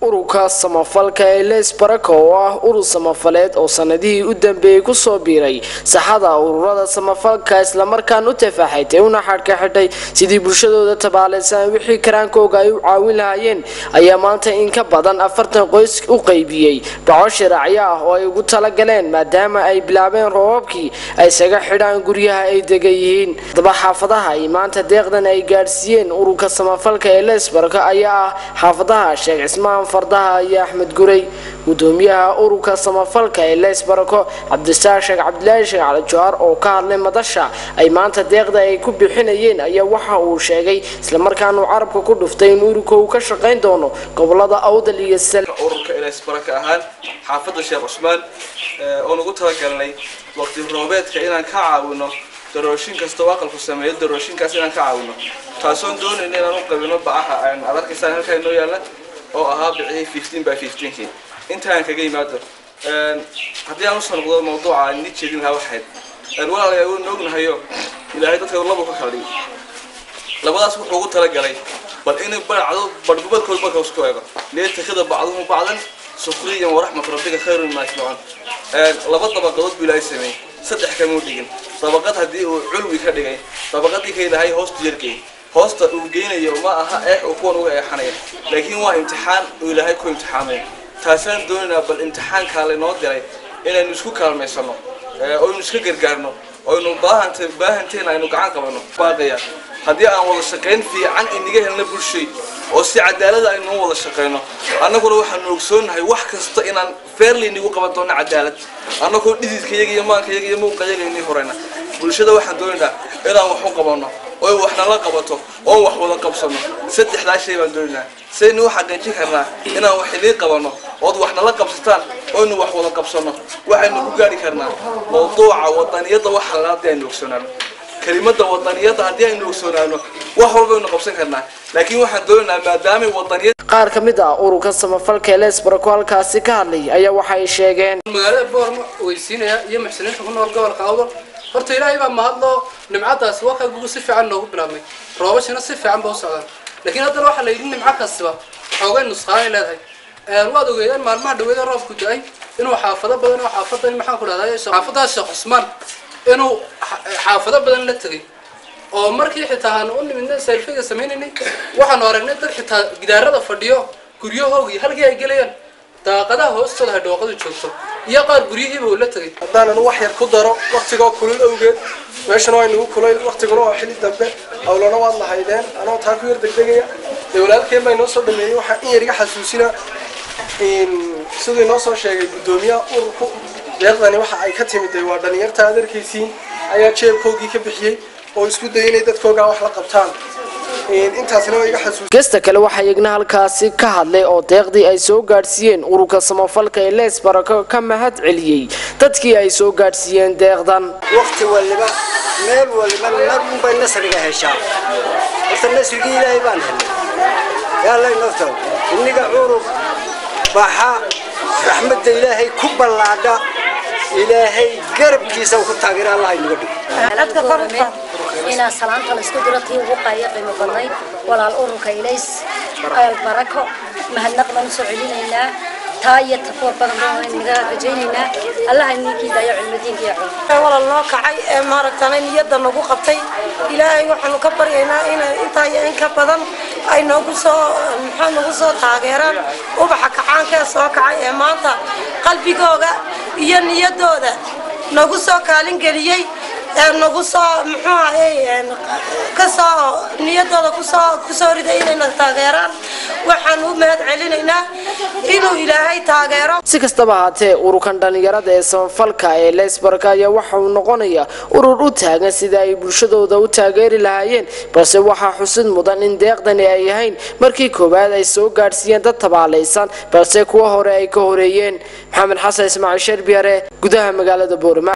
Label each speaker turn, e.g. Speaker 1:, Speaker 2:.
Speaker 1: ururka samafalka ee lees baraka oo ah urur samafaleed oo sanadihii u dambeeyey kusoo biiray saxada ururada samafalka islamarkaan u tafaaxaytay una xadhka xidhay sidii bulshadooda tabaalaysan wixii karaankooga ay u caawin lahaayeen ayaa maanta in ka badan afartan qoys u qaybiyey dhaco shiraacyo ah oo ay ugu talagaleen maadaama ay bilaabeen roobabkii ay isaga xidhaan guryaha ay degan yihiin daba xaafadaha ay maanta deeqdan ay gaadhsiiyeen ururka samafalka ee lees baraka ayaa ah xaafadaha sheekh cismaan fardaha iyo axmed guray gudoomiyaha ururka samafalka ee lees barako cabdisaaq sheekh cabdilaahi sheekh cali jawhar oo ka hadlay madasha ay maanta deeqda ay ku bixinayeen ayaa waxa uu sheegay islamarkaana uu carabka ku dhuftay in ururka uu ka shaqayn doono gobolada awdal iyo sal
Speaker 2: ururka lees baraka ahaan xaafadda sheekh cusmaan oon ugu talagalnay waqti roobeedka inaan ka caawino darooshin kasta oo aqalku sameeyo darooshinkaas inaan ka caawino taasoon doonayna inaan u qabino bacaha aad arkaysaan halkaa inoo yaalla oo ahaa bicihii fifteen by fifteenkii intaan kaga yimaado haddii aan usoo noqdo mawduuca aan ni jeedin lahaa waxayd walaalayaa waynu ognahayo ilaahay dadka labu ka kala dhigi labadaas wuxuu ugu talagalay bal inay baracdo barhgubadkood marka isku eego liyatakida bacduhu bacdan sukriyan waraxmat rabbika khayrun mima yajmacuun laba dabaqadood buu ilaahay sameeyey saddex kamuu dhigin dabaqad haddii uu culwi ka dhigay dabaqadii ka ilaahay hoostu yargeey hoosta uu geynayo ma aha eex uu kuwan uga eexanaya laakiin waa imtixaan uu ilaahay ku imtixaamaya taasaan doonaynaa bal imtixaankaa laynoo diray inaynu isku kaalmaysano oynu iska gargaarno oynu baahanta baahanteena aynu gacan qabano baaqaya haddii aan wada shaqayn fiican inaga helna bulshay oo si cadaalada aynu wada shaqayno annaguna waxaanu ogsoonahay wax kasta inaan fairly nagu qaban doono cadaalad annagoo dhididkayaga iyo maankayaga iyo muuqayaga inii horeyna bulshada waxaan doonaynaa inaan wax u qabano oy wax nala qabato oo wax wada qabsano saddexdaa shay baan doonaynaa saynu u xaqiijin karnaa inaan wax idiin qabano ood wax nala qabsataan oynu wax wada qabsano waxaynu ku gaari karnaa mawduuca wadaniyadda waxa la haddii aynu ogsoonaano kelimada wadaniyadda haddii aynu ogsoonaano wax walbaynu qabsan karnaa laakiin waxaan doonaynaa maadaamay wadaniyad
Speaker 1: qaar ka mid ah ururka samafalka ee lees barako halkaasi ka hadlay ayaa waxay sheegeen
Speaker 3: magaalada boorma weysiinaya iyo muxsiniinta ku nool gobolka awdal horta ilaahay baa mahadloo nimcadaasi waqagugu si fiican noogu bilaabmay roobashina si fiican ba u socdaan laakiin haddana waxaa la yidhi nimco kastiba xoogay nusqaanay leedahay waad ogeedeen maalmaha dhaweeda roobku da-ay inuu xaafado badan oo xaafadan maxaan ku dhahday xaafadaha sheekh cusmaan inuu xaafado badan la tegay oo markii xitaa aan u nimidna selfiga sameynaynay waxaanu aragnay dad xitaa gidaarada fadhiyo guryahoogi halkii ay gelayaan daaqadaha hoostooda hay dhooqadu joogto iyo qaar guryihiiba uu la tegay
Speaker 4: haddaanan wax yar ku daro waktigoo kulul awgeed meeshana waa inagu kulay waktiguna waa xili dambe hawlana waad lahaydeen anoo taa ku yar degdegaya dee walaalkeen baa inoo soo dhameeyey waxaa in yar iga xasuusina siduu inoo soo sheegay guddoomiyaha ururku deeqdani waxa ay ka timid waa dhalinyarta aad arkaysiin ayaa jeebkoogii ka bixiyey oo isku dayay inay dadkoogaa wax la qabtaan intaasna waa iga xasuus
Speaker 1: gesta kale waxaa iyagna halkaasi ka hadlay oo deeqdii ay soo gaadhsiiyeen ururka samafalka ee lees barako ka mahad celiyey dadkii ay soo gaadhsiiyeen deeqdan
Speaker 5: waqti waliba meel waliba mar unbay nasriga heshaa horta nasrigii ilaahay baan helnay yaalay nafta inniga curub baxa raxmadda ilaahay ku ballaadha ilaahay garabkiisa ku taageera allah inaga dhigo
Speaker 6: inaa salaanta la isku diro tii ugu qaaya qiimo badnayd walaal ururka ilays barako mahadnaq baan usoo celinaynaa taa iyo tafoor badan baan naga rajaynaynaa allaha ninkii daayo cilmidiinka iyo culum
Speaker 7: walal noo kacay ee maaragtana niyadda nagu qabtay ilaahay waxaanu ka baryaynaa inay intaa iyo in ka badan ay noogu soo maxaa nagu soo taageeraan ubaxa kacaanka ee soo kacay ee maanta qalbigooga iyo niyaddooda nagu soo kaalin geliyey nagu soo muxuu ahay kasoo niyadooda kusoo kusoo riday inayna taageeraan waxaan u mahad celinaynaa inuu ilaahay taageero
Speaker 1: si kastaba haatee ururkan dhallinyarada ee samafalka ee leesbarka ayaa waxa uu noqonayaa urur u taagan sida ay bulshadooda u taageeri lahaayeen balse waxaa xusid mudan in deeqdani ay ahayn markii koowaad ay soo gaadhsiiyeen dad tabaalaysan balse kuwa hore ay ka horeeyeen maxamed xasan ismaaciil sherbiyare gudaha magaalada boorama